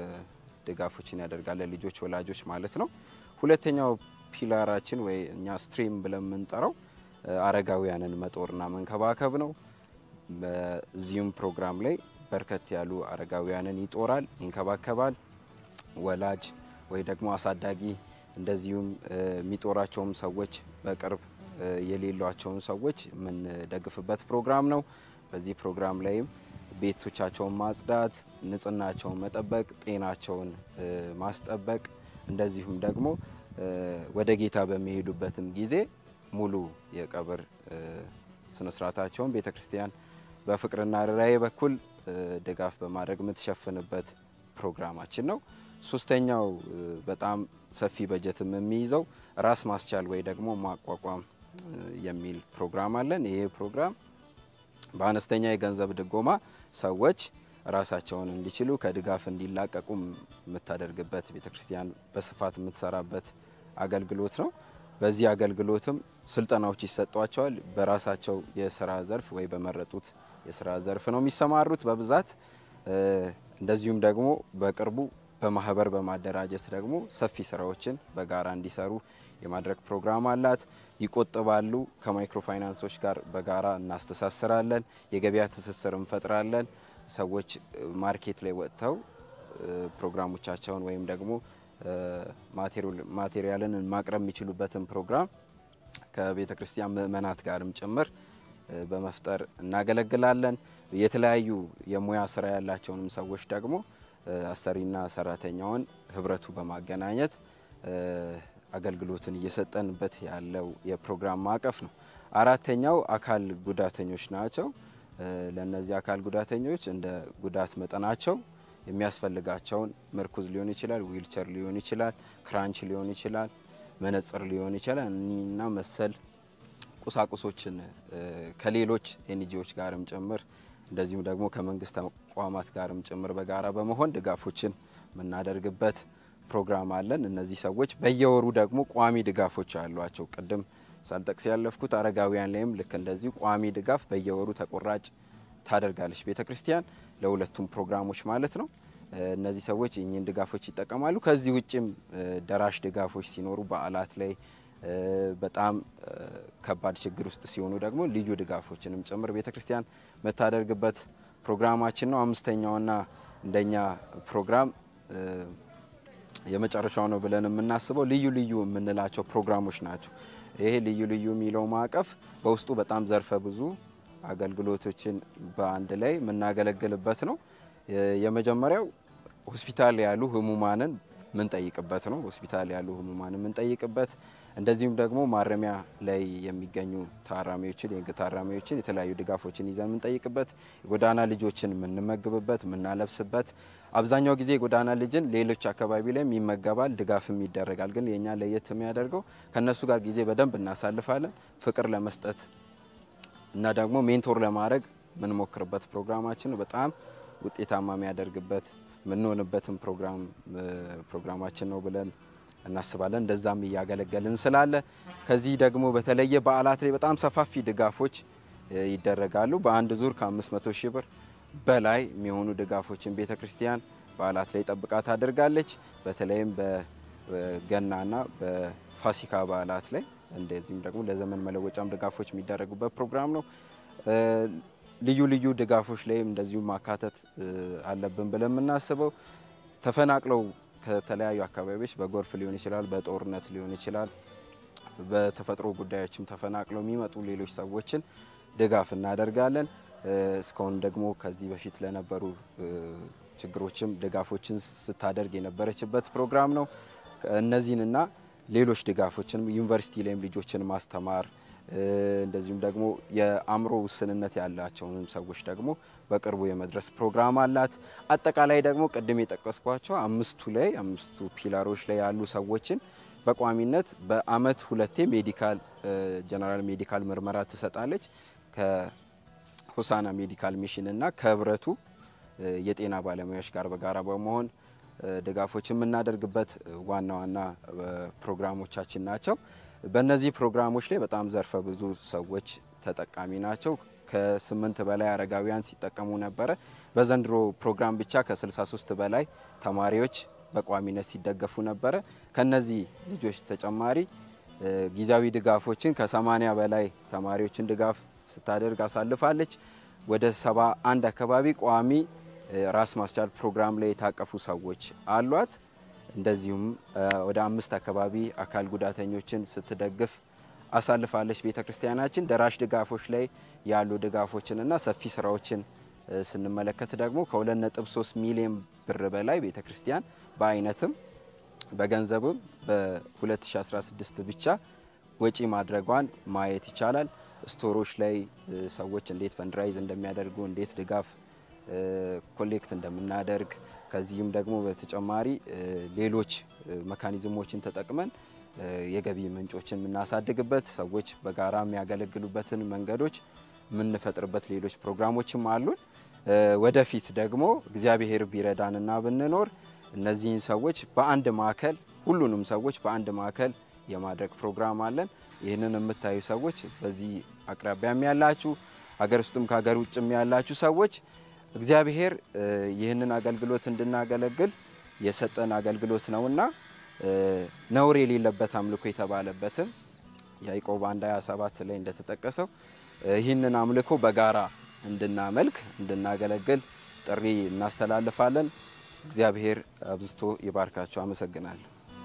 ድጋፎችን ያደርጋል፣ ለልጆች ወላጆች ማለት ነው። ሁለተኛው ፒላራችን ወይ እኛ ስትሪም ብለን የምንጠራው አረጋውያንን መጦርና መንከባከብ ነው። በዚሁም ፕሮግራም ላይ በርከት ያሉ አረጋውያንን ይጦራል፣ ይንከባከባል። ወላጅ ወይ ደግሞ አሳዳጊ እንደዚሁም የሚጦራቸውም ሰዎች በቅርብ የሌሏቸውን ሰዎች የምንደግፍበት ፕሮግራም ነው። በዚህ ፕሮግራም ላይም ቤቶቻቸውን ማጽዳት፣ ንጽህናቸውን መጠበቅ፣ ጤናቸውን ማስጠበቅ እንደዚሁም ደግሞ ወደ ጌታ በሚሄዱበትም ጊዜ ሙሉ የቀብር ስነስርዓታቸውን ቤተ ክርስቲያን በፍቅርና ርኅራኄ በኩል ድጋፍ በማድረግ የምትሸፍንበት ፕሮግራማችን ነው። ሶስተኛው በጣም ሰፊ በጀትም የሚይዘው ራስ ማስቻል ወይ ደግሞ ማቋቋም የሚል ፕሮግራም አለን። ይሄ ፕሮግራም በአነስተኛ የገንዘብ ድጎማ ሰዎች ራሳቸውን እንዲችሉ ከድጋፍ እንዲላቀቁ የምታደርግበት ቤተ ክርስቲያን በስፋት የምትሰራበት አገልግሎት ነው። በዚህ አገልግሎትም ስልጠናዎች ይሰጧቸዋል። በራሳቸው የስራ ዘርፍ ወይ በመረጡት የስራ ዘርፍ ነው የሚሰማሩት በብዛት እንደዚሁም ደግሞ በቅርቡ በማህበር በማደራጀት ደግሞ ሰፊ ስራዎችን በጋራ እንዲሰሩ የማድረግ ፕሮግራም አላት። ይቆጥባሉ። ከማይክሮ ፋይናንሶች ጋር በጋራ እናስተሳስራለን። የገበያ ትስስር እንፈጥራለን። ሰዎች ማርኬት ላይ ወጥተው ፕሮግራሞቻቸውን ወይም ደግሞ ማቴሪያልን ማቅረብ የሚችሉበትን ፕሮግራም ከቤተ ክርስቲያን ምእመናት ጋርም ጭምር በመፍጠር እናገለግላለን። የተለያዩ የሙያ ስራ ያላቸውንም ሰዎች ደግሞ አሰሪና ሰራተኛውን ህብረቱ በማገናኘት አገልግሎትን እየሰጠንበት ያለው የፕሮግራም ማዕቀፍ ነው። አራተኛው አካል ጉዳተኞች ናቸው። ለእነዚህ አካል ጉዳተኞች እንደ ጉዳት መጠናቸው የሚያስፈልጋቸውን ምርኩዝ ሊሆን ይችላል፣ ዊልቸር ሊሆን ይችላል፣ ክራንች ሊሆን ይችላል፣ መነጽር ሊሆን ይችላል እና መሰል ቁሳቁሶችን ከሌሎች ኤንጂዎች ጋርም ጭምር እንደዚሁም ደግሞ ከመንግስት ተቋማት ጋርም ጭምር በጋራ በመሆን ድጋፎችን የምናደርግበት ፕሮግራም አለን። እነዚህ ሰዎች በየወሩ ደግሞ ቋሚ ድጋፎች አሏቸው። ቅድም ሳልጠቅስ ያለፍኩት አረጋውያን ላይም ልክ እንደዚሁ ቋሚ ድጋፍ በየወሩ ተቆራጭ ታደርጋለች ቤተ ክርስቲያን ለሁለቱም ፕሮግራሞች ማለት ነው። እነዚህ ሰዎች እኚህን ድጋፎች ይጠቀማሉ። ከዚህ ውጭም ደራሽ ድጋፎች ሲኖሩ በዓላት ላይ በጣም ከባድ ችግር ውስጥ ሲሆኑ ደግሞ ልዩ ድጋፎችንም ጭምር ቤተ ክርስቲያን የምታደርግበት ፕሮግራማችን ነው። አምስተኛውና እንደኛ ፕሮግራም የመጨረሻው ነው ብለን የምናስበው ልዩ ልዩ የምንላቸው ፕሮግራሞች ናቸው። ይሄ ልዩ ልዩ የሚለው ማዕቀፍ በውስጡ በጣም ዘርፈ ብዙ አገልግሎቶችን በአንድ ላይ የምናገለግልበት ነው። የመጀመሪያው ሆስፒታል ያሉ ህሙማንን ምንጠይቅበት ነው። ሆስፒታል ያሉ ህሙማንን ምንጠይቅበት እንደዚሁም ደግሞ ማረሚያ ላይ የሚገኙ ታራሚዎችን የህግ ታራሚዎችን የተለያዩ ድጋፎችን ይዘን የምንጠይቅበት የጎዳና ልጆችን የምንመግብበት የምናለብስበት አብዛኛው ጊዜ የጎዳና ልጅን ሌሎች አካባቢ ላይም ይመገባል፣ ድጋፍም ይደረጋል። ግን የእኛ ለየት የሚያደርገው ከእነሱ ጋር ጊዜ በደንብ እናሳልፋለን። ፍቅር ለመስጠት እና ደግሞ ሜንቶር ለማድረግ የምንሞክርበት ፕሮግራማችን በጣም ውጤታማ የሚያደርግበት የምንሆንበትን ፕሮግራም ፕሮግራማችን ነው ብለን እናስባለን። እንደዛም እያገለገልን ስላለ ከዚህ ደግሞ በተለየ በዓላት ላይ በጣም ሰፋፊ ድጋፎች ይደረጋሉ። በአንድ ዙር ከ500 ሺህ ብር በላይ የሚሆኑ ድጋፎችን ቤተ ክርስቲያን በዓላት ላይ ጠብቃ ታደርጋለች። በተለይም በገናና በፋሲካ በዓላት ላይ እንደዚህም ደግሞ ለዘመን መለወጫም ድጋፎች የሚደረጉበት ፕሮግራም ነው። ልዩ ልዩ ድጋፎች ላይም እንደዚሁ ማካተት አለብን ብለን የምናስበው ተፈናቅለው ከተለያዩ አካባቢዎች በጎርፍ ሊሆን ይችላል፣ በጦርነት ሊሆን ይችላል፣ በተፈጥሮ ጉዳዮችም ተፈናቅለው የሚመጡ ሌሎች ሰዎችን ድጋፍ እናደርጋለን። እስካሁን ደግሞ ከዚህ በፊት ለነበሩ ችግሮችም ድጋፎችን ስታደርግ የነበረችበት ፕሮግራም ነው። እነዚህንና ሌሎች ድጋፎችን ዩኒቨርሲቲ ላይም ልጆችን ማስተማር እንደዚሁም ደግሞ የአእምሮ ውስንነት ያላቸውን ሰዎች ደግሞ በቅርቡ የመድረስ ፕሮግራም አላት። አጠቃላይ ደግሞ ቅድም የጠቀስኳቸው አምስቱ ላይ አምስቱ ፒላሮች ላይ ያሉ ሰዎችን በቋሚነት በአመት ሁለቴ ሜዲካል ጀነራል ሜዲካል ምርመራ ትሰጣለች። ከሆሳና ሜዲካል ሚሽን እና ከህብረቱ የጤና ባለሙያዎች ጋር በጋራ በመሆን ድጋፎች የምናደርግበት ዋና ዋና ፕሮግራሞቻችን ናቸው። በእነዚህ ፕሮግራሞች ላይ በጣም ዘርፈ ብዙ ሰዎች ተጠቃሚ ናቸው። ከስምንት በላይ አረጋውያን ሲጠቀሙ ነበረ። በዘንድሮ ፕሮግራም ብቻ ከ63 በላይ ተማሪዎች በቋሚነት ሲደገፉ ነበረ። ከነዚህ ልጆች ተጨማሪ ጊዜያዊ ድጋፎችን ከ80 በላይ ተማሪዎችን ድጋፍ ስታደርግ አሳልፋለች። ወደ 71 አካባቢ ቋሚ ራስ ማስቻል ፕሮግራም ላይ የታቀፉ ሰዎች አሏት። እንደዚሁም ወደ አምስት አካባቢ አካል ጉዳተኞችን ስትደግፍ አሳልፋለች። ቤተ ክርስቲያናችን ደራሽ ድጋፎች ላይ ያሉ ድጋፎችንና ሰፊ ስራዎችን ስንመለከት ደግሞ ከ2.3 ሚሊዮን ብር በላይ ቤተ ክርስቲያን በአይነትም በገንዘብም በ2016 ብቻ ወጪ ማድረጓን ማየት ይቻላል። ስቶሮች ላይ ሰዎች እንዴት ፈንድራይዝ እንደሚያደርጉ እንዴት ድጋፍ ኮሌክት እንደምናደርግ ከዚህም ደግሞ በተጨማሪ ሌሎች መካኒዝሞችን ተጠቅመን የገቢ ምንጮችን የምናሳድግበት ሰዎች በጋራ የሚያገለግሉበትን መንገዶች የምንፈጥርበት ሌሎች ፕሮግራሞችም አሉን። ወደፊት ደግሞ እግዚአብሔር ቢረዳንና ብንኖር እነዚህን ሰዎች በአንድ ማዕከል ሁሉንም ሰዎች በአንድ ማዕከል የማድረግ ፕሮግራም አለን። ይህንን የምታዩ ሰዎች በዚህ አቅራቢያም ያላችሁ ሀገር ውስጥም ከሀገር ውጭም ያላችሁ ሰዎች እግዚአብሔር ይህንን አገልግሎት እንድናገለግል የሰጠን አገልግሎት ነውና ነውር የሌለበት አምልኮ የተባለበትን ያዕቆብ አንድ 27 ላይ እንደተጠቀሰው ይህንን አምልኮ በጋራ እንድናመልክ እንድናገለግል ጥሪ እናስተላልፋለን። እግዚአብሔር አብዝቶ ይባርካቸው። አመሰግናለሁ።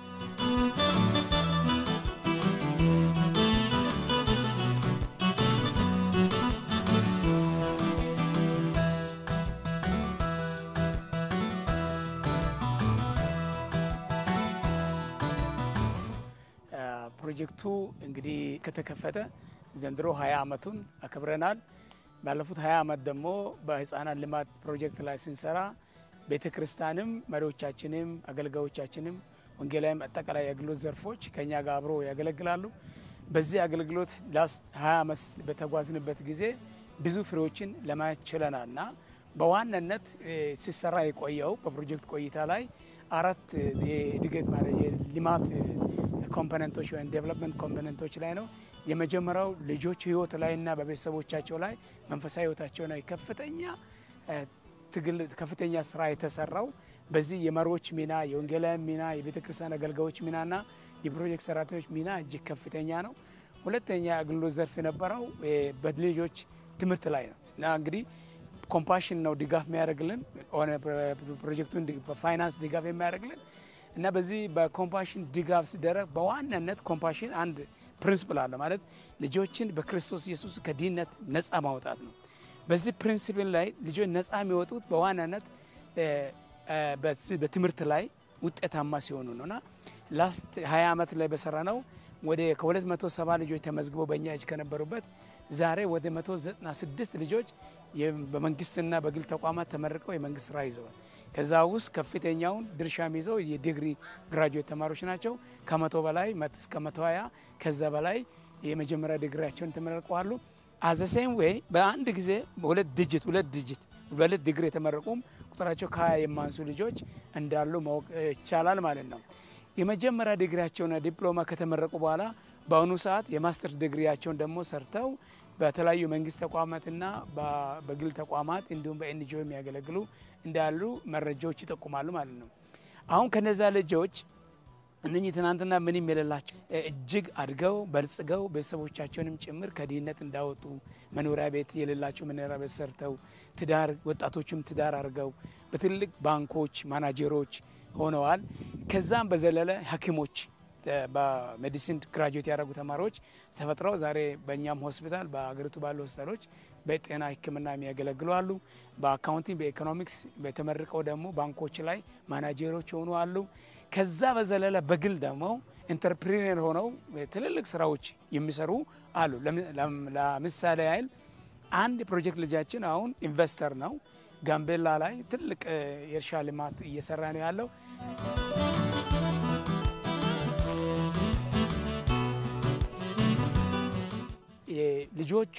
ፕሮጀክቱ እንግዲህ ከተከፈተ ዘንድሮ ሀያ አመቱን አክብረናል። ባለፉት ሀያ አመት ደግሞ በህፃናት ልማት ፕሮጀክት ላይ ስንሰራ ቤተ ክርስቲያንም መሪዎቻችንም አገልጋዮቻችንም ወንጌላዊም አጠቃላይ የአገልግሎት ዘርፎች ከኛ ጋር አብሮ ያገለግላሉ። በዚህ አገልግሎት ላስት ሀያ አመት በተጓዝንበት ጊዜ ብዙ ፍሬዎችን ለማየት ችለናል እና በዋናነት ሲሰራ የቆየው በፕሮጀክት ቆይታ ላይ አራት የእድገት ማለት የልማት ኮምፖነንቶች ወይም ዴቨሎፕመንት ኮምፖነንቶች ላይ ነው። የመጀመሪያው ልጆች ህይወት ላይና በቤተሰቦቻቸው ላይ መንፈሳዊ ህይወታቸው ላይ ከፍተኛ ትግል ከፍተኛ ስራ የተሰራው በዚህ የመሪዎች ሚና፣ የወንጌላውያን ሚና፣ የቤተ ክርስቲያን አገልጋዮች ሚናና የፕሮጀክት ሰራተኞች ሚና እጅግ ከፍተኛ ነው። ሁለተኛ አገልግሎት ዘርፍ የነበረው በልጆች ትምህርት ላይ ነው እና እንግዲህ ኮምፓሽን ነው ድጋፍ የሚያደርግልን ሆነ ፕሮጀክቱን በፋይናንስ ድጋፍ የሚያደርግልን እና በዚህ በኮምፓሽን ድጋፍ ሲደረግ በዋናነት ኮምፓሽን አንድ ፕሪንስፕል አለ ማለት ልጆችን በክርስቶስ ኢየሱስ ከድህነት ነፃ ማውጣት ነው። በዚህ ፕሪንሲፕል ላይ ልጆች ነፃ የሚወጡት በዋናነት በትምህርት ላይ ውጤታማ ሲሆኑ ነው እና ላስት 20 ዓመት ላይ በሰራ ነው ወደ ከ270 ልጆች ተመዝግበው በእኛ እጅ ከነበሩበት ዛሬ ወደ 196 ልጆች በመንግስትና በግል ተቋማት ተመርቀው የመንግስት ስራ ይዘዋል። ከዛ ውስጥ ከፍተኛውን ድርሻ የሚይዘው የዲግሪ ግራጁዌት ተማሪዎች ናቸው። ከመቶ በላይ እስከ መቶ ሀያ ከዛ በላይ የመጀመሪያ ዲግሪያቸውን ተመርቀዋሉ። አዘሴም ወይ በአንድ ጊዜ ሁለት ዲጂት ሁለት ዲጂት በሁለት ዲግሪ የተመረቁም ቁጥራቸው ከሀያ የማንሱ ልጆች እንዳሉ ማወቅ ይቻላል ማለት ነው። የመጀመሪያ ዲግሪያቸውና ዲፕሎማ ከተመረቁ በኋላ በአሁኑ ሰዓት የማስተርስ ዲግሪያቸውን ደግሞ ሰርተው በተለያዩ መንግስት ተቋማትና በግል ተቋማት እንዲሁም በኤንጂኦ የሚያገለግሉ እንዳሉ መረጃዎች ይጠቁማሉ ማለት ነው። አሁን ከነዛ ልጆች እነኚህ ትናንትና ምንም የሌላቸው እጅግ አድገው በልጽገው ቤተሰቦቻቸውንም ጭምር ከድህነት እንዳወጡ መኖሪያ ቤት የሌላቸው መኖሪያ ቤት ሰርተው ትዳር ወጣቶችም ትዳር አድርገው በትልቅ ባንኮች ማናጀሮች ሆነዋል። ከዛም በዘለለ ሐኪሞች በሜዲሲን ግራጁዌት ያደረጉ ተማሪዎች ተፈጥረው ዛሬ በእኛም ሆስፒታል በሀገሪቱ ባሉ ሆስፒታሎች በጤና ሕክምና የሚያገለግሉ አሉ። በአካውንቲንግ በኢኮኖሚክስ በተመርቀው ደግሞ ባንኮች ላይ ማናጀሮች የሆኑ አሉ። ከዛ በዘለለ በግል ደግሞ ኢንተርፕሪነር ሆነው ትልልቅ ስራዎች የሚሰሩ አሉ። ለምሳሌ ያህል አንድ ፕሮጀክት ልጃችን አሁን ኢንቨስተር ነው። ጋምቤላ ላይ ትልቅ የእርሻ ልማት እየሰራ ነው ያለው። ልጆቹ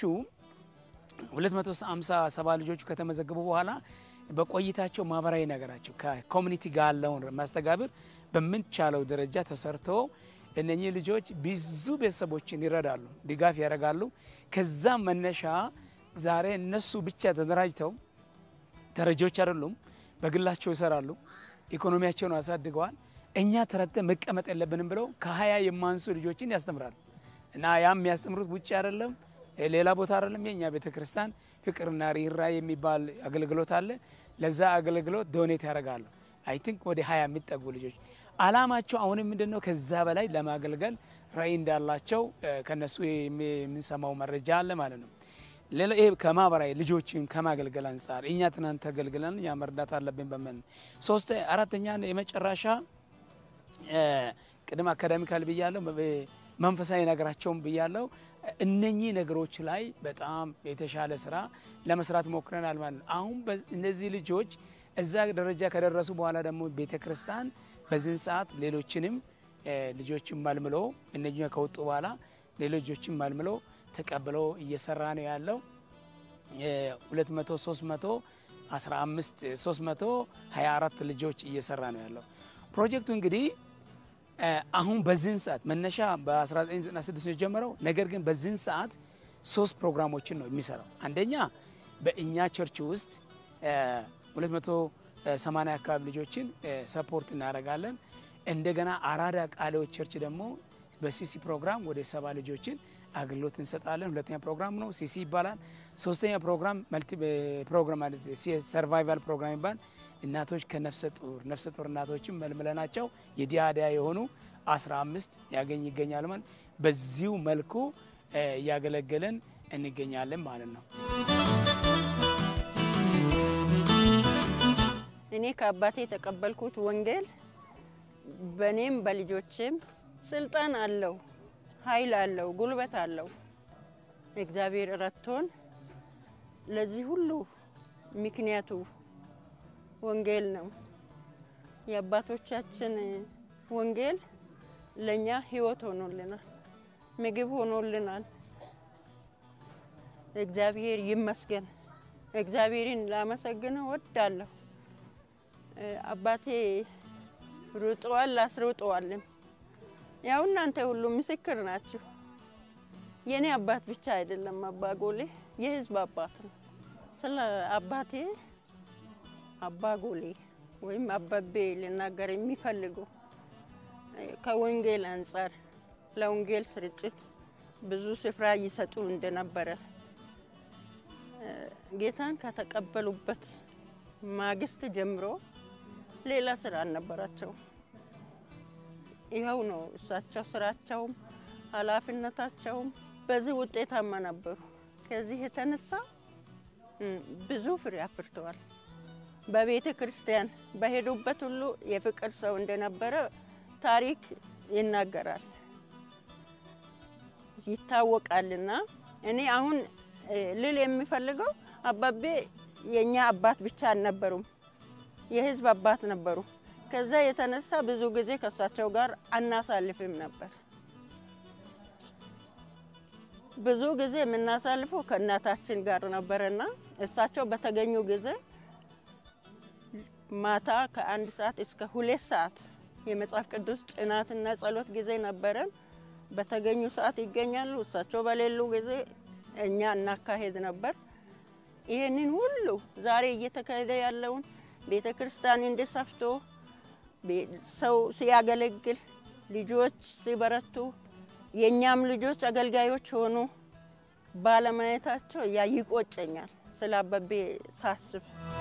257 ልጆቹ ከተመዘገቡ በኋላ በቆይታቸው ማህበራዊ ነገራቸው ከኮሚኒቲ ጋር ያለውን ማስተጋብር በምንቻለው ደረጃ ተሰርቶ እነኚህ ልጆች ብዙ ቤተሰቦችን ይረዳሉ፣ ድጋፍ ያደርጋሉ። ከዛም መነሻ ዛሬ እነሱ ብቻ ተደራጅተው ተረጂዎች አይደሉም፣ በግላቸው ይሰራሉ፣ ኢኮኖሚያቸውን አሳድገዋል። እኛ ተረድተን መቀመጥ የለብንም ብለው ከሀያ የማንሱ ልጆችን ያስተምራሉ እና ያም የሚያስተምሩት ውጭ አይደለም ሌላ ቦታ አይደለም። የእኛ ቤተ ክርስቲያን ፍቅርና ርኅራኄ የሚባል አገልግሎት አለ። ለዛ አገልግሎት ዶኔት ያደርጋሉ። አይ ቲንክ ወደ ሀያ የሚጠጉ ልጆች አላማቸው አሁንም ምንድን ነው? ከዛ በላይ ለማገልገል ራዕይ እንዳላቸው ከነሱ የምንሰማው መረጃ አለ ማለት ነው። ሌላ ይሄ ከማህበራዊ ልጆችን ከማገልገል አንጻር እኛ ትናንት ተገልግለን እኛ መርዳት አለብን በምን ሶስት አራተኛ የመጨረሻ ቅድም አካዳሚካል ብያለሁ፣ መንፈሳዊ ነገራቸውን ብያለሁ። እነኚህ ነገሮች ላይ በጣም የተሻለ ስራ ለመስራት ሞክረናል ማለት ነው። አሁን እነዚህ ልጆች እዛ ደረጃ ከደረሱ በኋላ ደግሞ ቤተ ክርስቲያን በዚህን ሰዓት ሌሎችንም ልጆችን መልምሎ እነኛ ከወጡ በኋላ ሌሎችን መልምሎ ተቀብሎ እየሰራ ነው ያለው። 200 300 15 324 ልጆች እየሰራ ነው ያለው ፕሮጀክቱ እንግዲህ አሁን በዚህን ሰዓት መነሻ በ1996 ነው የጀመረው። ነገር ግን በዚህን ሰዓት ሶስት ፕሮግራሞችን ነው የሚሰራው። አንደኛ በእኛ ቸርች ውስጥ 280 አካባቢ ልጆችን ሰፖርት እናደርጋለን። እንደገና አራዳ ቃሌዎች ቸርች ደግሞ በሲሲ ፕሮግራም ወደ ሰባ ልጆችን አገልግሎት እንሰጣለን። ሁለተኛ ፕሮግራም ነው ሲሲ ይባላል። ሶስተኛ ፕሮግራም መልቲ ፕሮግራም ማለት ሰርቫይቫል ፕሮግራም ይባላል። እናቶች ከነፍሰ ጡር ነፍሰ ጡር እናቶችን መልምለናቸው የዲያዲያ የሆኑ 15 ያገኝ ይገኛል ማለት በዚሁ መልኩ እያገለገለን እንገኛለን ማለት ነው። እኔ ከአባቴ የተቀበልኩት ወንጌል በእኔም በልጆችም ስልጣን አለው፣ ኃይል አለው፣ ጉልበት አለው። እግዚአብሔር ረድቶን ለዚህ ሁሉ ምክንያቱ ወንጌል ነው። የአባቶቻችን ወንጌል ለእኛ ሕይወት ሆኖልናል፣ ምግብ ሆኖልናል። እግዚአብሔር ይመስገን። እግዚአብሔርን ላመሰግነው ወዳለሁ። አባቴ ሩጠዋል፣ አስሩጠዋልም። ያው እናንተ ሁሉ ምስክር ናችሁ። የእኔ አባት ብቻ አይደለም፣ አባ ጎሌ የህዝብ አባት ነው። ስለ አባቴ አባ ጎሌ ወይም አባቤ ልናገር የሚፈልገው ከወንጌል አንጻር ለወንጌል ስርጭት ብዙ ስፍራ ይሰጡ እንደነበረ ጌታን ከተቀበሉበት ማግስት ጀምሮ ሌላ ስራ አልነበራቸው። ይኸው ነው እሳቸው ስራቸውም ኃላፊነታቸውም በዚህ ውጤታማ ነበሩ። ከዚህ የተነሳ ብዙ ፍሬ አፍርተዋል። በቤተ ክርስቲያን በሄዱበት ሁሉ የፍቅር ሰው እንደነበረ ታሪክ ይናገራል። ይታወቃልና እኔ አሁን ልል የሚፈልገው አባቤ የእኛ አባት ብቻ አልነበሩም፣ የህዝብ አባት ነበሩ። ከዛ የተነሳ ብዙ ጊዜ ከእሳቸው ጋር አናሳልፍም ነበር። ብዙ ጊዜ የምናሳልፈው ከእናታችን ጋር ነበረና እሳቸው በተገኙ ጊዜ ማታ ከአንድ ሰዓት እስከ ሁለት ሰዓት የመጽሐፍ ቅዱስ ጥናትና ጸሎት ጊዜ ነበረን። በተገኙ ሰዓት ይገኛሉ። እሳቸው በሌሉ ጊዜ እኛ እናካሄድ ነበር። ይህንን ሁሉ ዛሬ እየተካሄደ ያለውን ቤተ ክርስቲያን እንዲሰፍቶ ሰው ሲያገለግል ልጆች ሲበረቱ የእኛም ልጆች አገልጋዮች ሆኑ ባለማየታቸው ያ ይቆጨኛል ስለ አበቤ ሳስብ።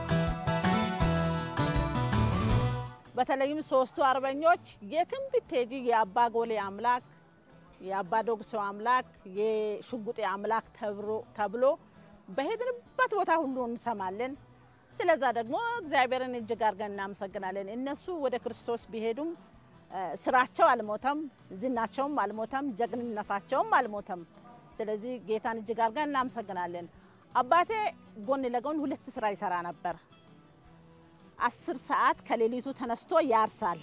በተለይም ሶስቱ አርበኞች የትም ብትሄጂ የአባ ጎሌ አምላክ፣ የአባ ዶግሶ አምላክ፣ የሽጉጤ አምላክ ተብሎ በሄድንበት ቦታ ሁሉ እንሰማለን። ስለዛ ደግሞ እግዚአብሔርን እጅግ አድርገን እናመሰግናለን። እነሱ ወደ ክርስቶስ ቢሄዱም ስራቸው አልሞተም፣ ዝናቸውም አልሞተም፣ ጀግንነታቸውም አልሞተም። ስለዚህ ጌታን እጅግ አድርገን እናመሰግናለን። አባቴ ጎን ለጎን ሁለት ስራ ይሰራ ነበር። አስር ሰዓት ከሌሊቱ ተነስቶ ያርሳል።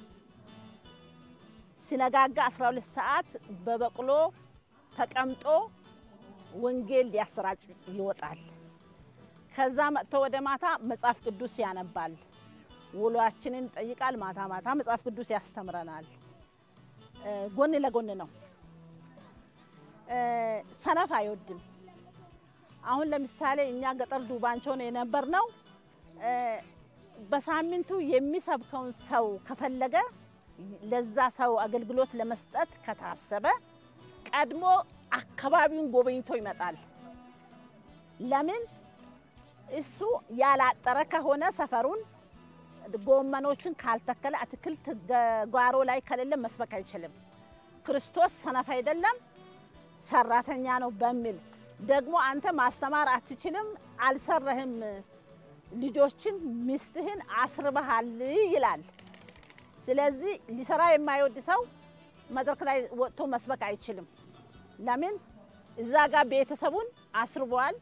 ሲነጋጋ 12 ሰዓት በበቅሎ ተቀምጦ ወንጌል ሊያሰራጭ ይወጣል። ከዛ መጥቶ ወደ ማታ መጽሐፍ ቅዱስ ያነባል። ውሏችንን ይጠይቃል። ማታ ማታ መጽሐፍ ቅዱስ ያስተምረናል። ጎን ለጎን ነው። ሰነፍ አይወድም። አሁን ለምሳሌ እኛ ገጠር ዱባንቾ ነው የነበር ነው። በሳምንቱ የሚሰብከውን ሰው ከፈለገ ለዛ ሰው አገልግሎት ለመስጠት ከታሰበ ቀድሞ አካባቢውን ጎበኝቶ ይመጣል። ለምን እሱ ያላጠረ ከሆነ ሰፈሩን ጎመኖችን ካልተከለ አትክልት ጓሮ ላይ ከሌለ መስበክ አይችልም። ክርስቶስ ሰነፍ አይደለም ሰራተኛ ነው በሚል ደግሞ አንተ ማስተማር አትችልም፣ አልሰረህም፣ ልጆችን ሚስትህን አስርበሃል ይላል። ስለዚህ ሊሰራ የማይወድ ሰው መድረክ ላይ ወጥቶ መስበክ አይችልም። ለምን እዛ ጋር ቤተሰቡን አስርቧል፣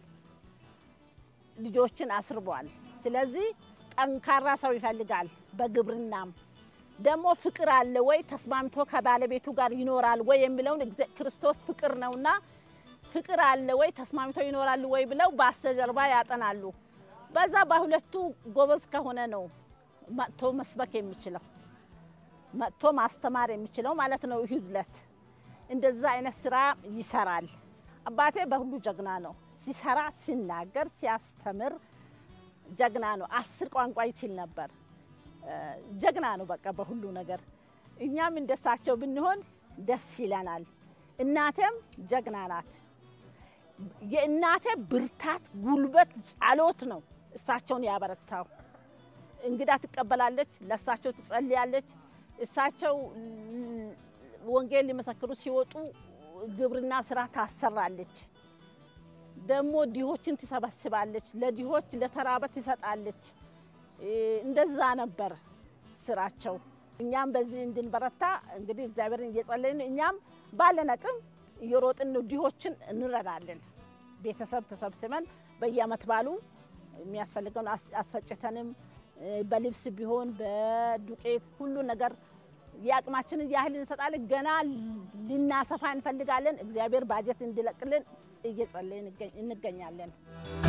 ልጆችን አስርቧል። ስለዚህ ጠንካራ ሰው ይፈልጋል። በግብርናም ደግሞ ፍቅር አለ ወይ ተስማምቶ ከባለቤቱ ጋር ይኖራል ወይ የሚለውን ክርስቶስ ፍቅር ነውና ፍቅር አለ ወይ ተስማምቶ ይኖራሉ ወይ ብለው በስተጀርባ ያጠናሉ። በዛ በሁለቱ ጎበዝ ከሆነ ነው መጥቶ መስበክ የሚችለው መጥቶ ማስተማር የሚችለው ማለት ነው። ይሁድለት እንደዛ አይነት ስራ ይሰራል። አባቴ በሁሉ ጀግና ነው። ሲሰራ፣ ሲናገር፣ ሲያስተምር ጀግና ነው። አስር ቋንቋ ይችል ነበር። ጀግና ነው በቃ በሁሉ ነገር። እኛም እንደሳቸው ብንሆን ደስ ይለናል። እናቴም ጀግና ናት። የእናቴ ብርታት፣ ጉልበት፣ ጸሎት ነው እሳቸውን ያበረታው። እንግዳ ትቀበላለች፣ ለእሳቸው ትጸልያለች። እሳቸው ወንጌል ሊመሰክሩ ሲወጡ ግብርና ስራ ታሰራለች። ደግሞ ድሆችን ትሰበስባለች፣ ለድሆች ለተራበ ትሰጣለች። እንደዛ ነበር ስራቸው። እኛም በዚህ እንድንበረታ እንግዲህ እግዚአብሔርን እየጸለይን እኛም ባለን አቅም እየሮጥን ድሆችን እንረዳለን። ቤተሰብ ተሰብስበን በየአመት ባሉ የሚያስፈልገውን አስፈጭተንም በልብስ ቢሆን በዱቄት ሁሉ ነገር የአቅማችንን ያህል እንሰጣለን። ገና ልናሰፋ እንፈልጋለን። እግዚአብሔር ባጀት እንዲለቅልን እየጸለይን እንገኛለን።